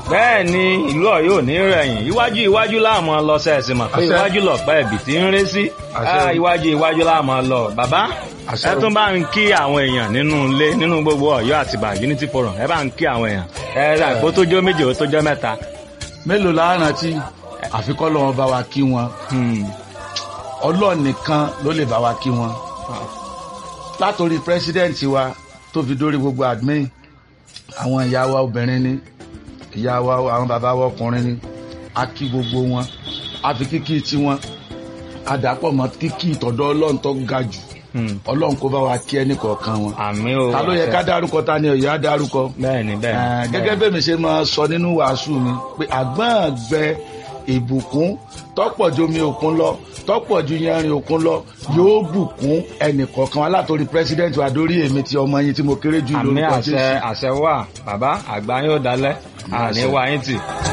bẹ́ẹ̀ ni ìlú Ọ̀yọ́ ò ní rẹ̀yìn iwájú iwájú láàmú lọ sẹ́ẹ̀sì mọ̀ pé Àṣẹ. iwájú lọ̀pẹ́ ẹ̀bì tí ń ré sí Àṣẹ. Ah, iwájú iwájú láàmú lọ bàbá Àṣẹ. ẹ tún bá ń kí àwọn èèyàn nínú ilé nínú gbogbo Ọ̀yọ́ àtìbà Unity Forum ẹ bá ń kí àwọn èèyàn ẹ rà kó tó jọ méje ó tó jọ mẹ́ta. mélòó la rántí àfikọ́ lọ́wọ́ bá wa kí wọn Hmm. ọlọ́ọ̀ nìkan ló lè bá wa kí wọn látòrí pírẹsidẹ́ǹtì wa tó fi dórí gbogbo admin àwọn ìyá wa obìnrin ni ìyá wa àwọn bàbá wa ọkùnrin ni a kí gbogbo wọn a fi kíkí tiwọn a dàpọ̀ mọ́ kíkí ìtọ̀dọ̀ ọlọ́run tó ga jù Hmm. ọlọ́run kó bá wa kí ẹnì kọ̀ọ̀kan wọn àmì o ta ló yẹ ká dárúkọ ta ni ó yẹ á dárúkọ bẹ́ẹ̀ ni bẹ́ẹ̀ Eh, ni. gẹ́gẹ́ bẹ́ẹ̀ mi ṣe máa sọ nínú wàásù mi pé àgbọ̀n gbẹ ìbùkún tọ́pọ̀ ju omi òkun lọ tọ́pọ̀ ju yanrìn òkun lọ yóò bùkún ẹnìkọ̀ọ̀kan wa látòrí president wa dórí èmi ti ọmọ yín tí mo kéré jù àmì lórúkọ àṣẹ Jésù. àṣẹ wà bàbá àgbà yóò dalẹ̀ àní wá yín tì.